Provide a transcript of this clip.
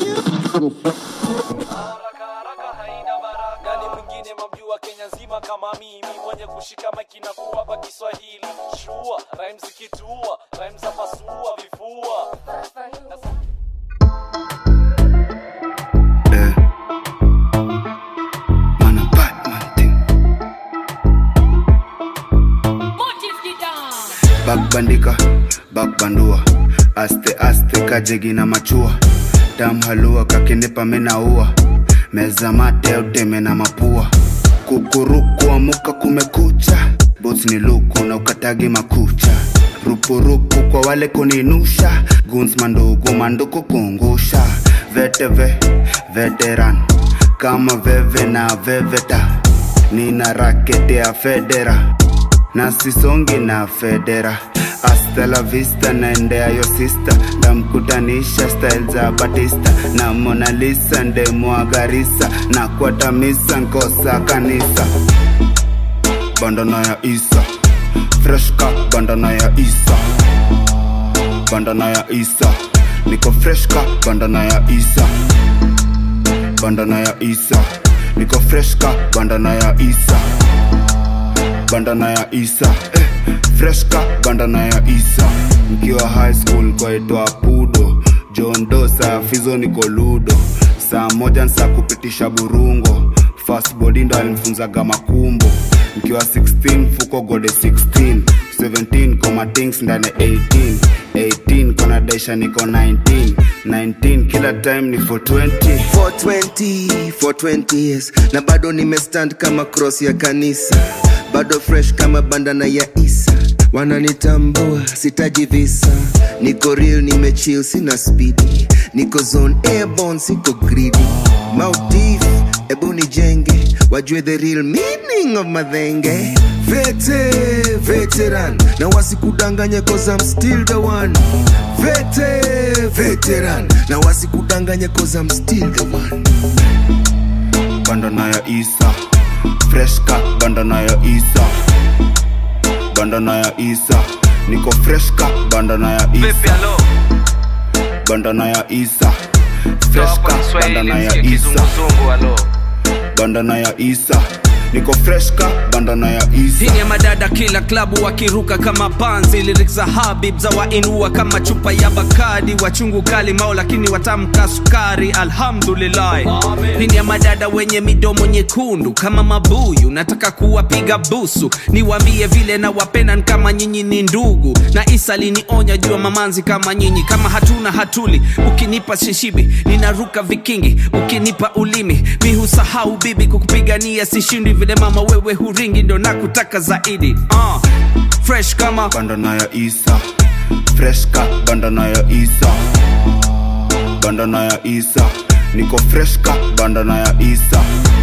haraka haraka haina baraka nani mwingine mamjua kenya nzima kama mimi mwenye kushika maiki na kuwapa kiswahili shua rhyme zikitua rhyme za pasua vifua Eh. Mana Batman thing. bakbandika bakbandua aste aste kajegi na machua tamhalua kakinipa minaua meza mate uteme na mapua kukuruku amuka kumekucha bos ni luku na ukatagi makucha rupurupu kwa wale kuninusha guns mandugu manduku kungusha veteve veteran kama veve na veveta nina rakete ya federa na sisongi na federa hasta la vista naendea yo sista ndamkutanisha style za batista na Mona Lisa ndemwagarisa na kwatamisa nkosa kanisa bandana ya isa freshka bandana ya isa bandana ya isa niko freshka bandana ya isa bandana ya isa niko freshka bandana ya isa bandana ya isa eh, freshka bandana ya isa mkiwa high school kwaitwa pudo john dosa fizo niko ludo saa moja nsa kupitisha burungo fast body ndo alimfunzaga makumbo mkiwa 16 fuko gode 16 17 koma things ndani 18 18 kona daisha niko 19 19 kila time ni 420 420 420 years na bado nimestand kama cross ya kanisa bado fresh kama bandana ya isa wananitambua sitaji visa niko real nimechill sina spidi niko zone airborne siko greedy mautif ebu nijenge wajue the real meaning of madhenge vete veteran na wasikudanganye cause I'm still the one vete veteran na wasikudanganye cause I'm still the one bandana ya isa freshka bandana ya isa bandana ya isa niko freshka bandana ya vipi isa alo bandana ya isa toa freshka kwa kiswahili bandana ya msikie isa kizunguzungu alo bandana ya isa niko freshka bandana ya isa Hii ni ya madada kila klabu wakiruka kama panzi lyrics za habib za wainua kama chupa ya bakadi wachungu kali mao lakini watamka sukari alhamdulillah hii ni ya madada wenye midomo nyekundu kama mabuyu nataka kuwapiga busu niwaambie vile na wapenan kama nyinyi ni ndugu na isa linionya jua mamanzi kama nyinyi kama hatuna hatuli ukinipa shishibi ninaruka vikingi ukinipa ulimi mi husahau bibi kukupigania sishindi vile mama wewe huringi ndo nakutaka zaidi uh, fresh kama bandana ya isa freshka bandana ya isa bandana ya isa niko freshka bandana ya isa